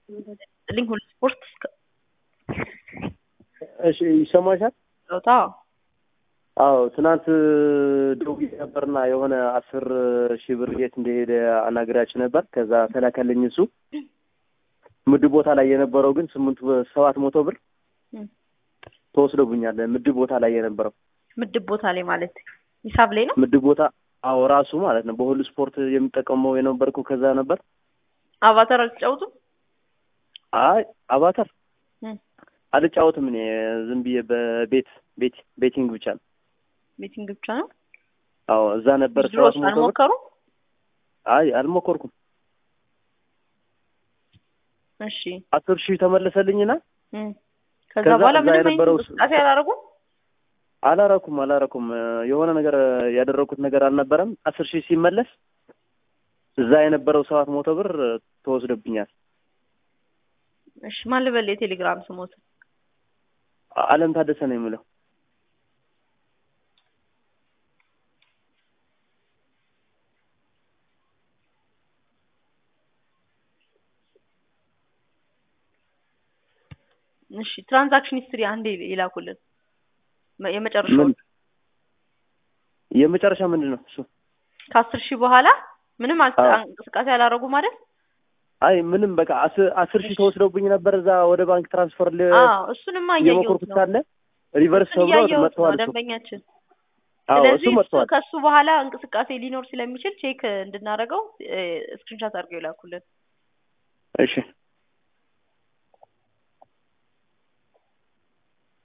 ልኝ ሁሉ ስፖርት እሺ ይሰማሻል? ጨዋታ አዎ ትናንት ደውዬ ነበርና የሆነ አስር ሺህ ብር የት እንደሄደ አናግሪያችሁ ነበር። ከዛ ተላከልኝ እሱ ምድብ ቦታ ላይ የነበረው ግን ስምንት ሰባት መቶ ብር ተወስዶብኛል። ምድብ ቦታ ላይ የነበረው ምድብ ቦታ ላይ ማለት ሂሳብ ላይ ነው። ምድብ ቦታ አዎ ራሱ ማለት ነው። በሁሉ ስፖርት የምጠቀመው የነበርኩ ከዛ ነበር። አቫተር አልተጫወቱም። አይ አባተር እም፣ አልጫወትም እኔ ዝም ብዬ በቤት ቤት ቤቲንግ ብቻ ነው። ሚቲንግ ብቻ ነው። አዎ እዛ ነበር ድሮስ ሰባት መቶ ብር። አልሞከሩም። አይ አልሞከርኩም። እሺ አስር ሺህ ተመለሰልኝና እም፣ ከዛ ከዛ በኋላ እዛ ምንም አይነት የነበረው እንቅስቃሴ አላደረጉም። አላረኩም አላረኩም የሆነ ነገር ያደረኩት ነገር አልነበረም። አስር ሺህ ሲመለስ እዛ የነበረው ሰባት መቶ ብር ተወስዶብኛል። እሺ ማን ልበል? የቴሌግራም ስሞት አለም ታደሰ ነው የሚለው። እሺ ትራንዛክሽን ሂስትሪ አንዴ ይላኩልን። መ- የመጨረሻው ምን የመጨረሻ ምንድን ነው እሱ? ከአስር ሺህ በኋላ ምንም አልተ- አዎ። እንቅስቃሴ አላደረጉ ማለት አይ ምንም በቃ አስ- አስር ሺህ ተወስዶብኝ ነበር እዛ ወደ ባንክ ትራንስፈር ል- አዎ እሱንማ እያየሁት እየሞከርኩት ነው። ሳለ ሪቨርስ እሱን ተብሎ እያየሁት ነው መጥተዋል። እሱ ደንበኛችን። አዎ እሱ ስለዚህ እሱ መጥተዋል። ከሱ በኋላ እንቅስቃሴ ሊኖር ስለሚችል ቼክ እንድናደርገው ስክሪንሻት አድርገው ይላኩልን። እሺ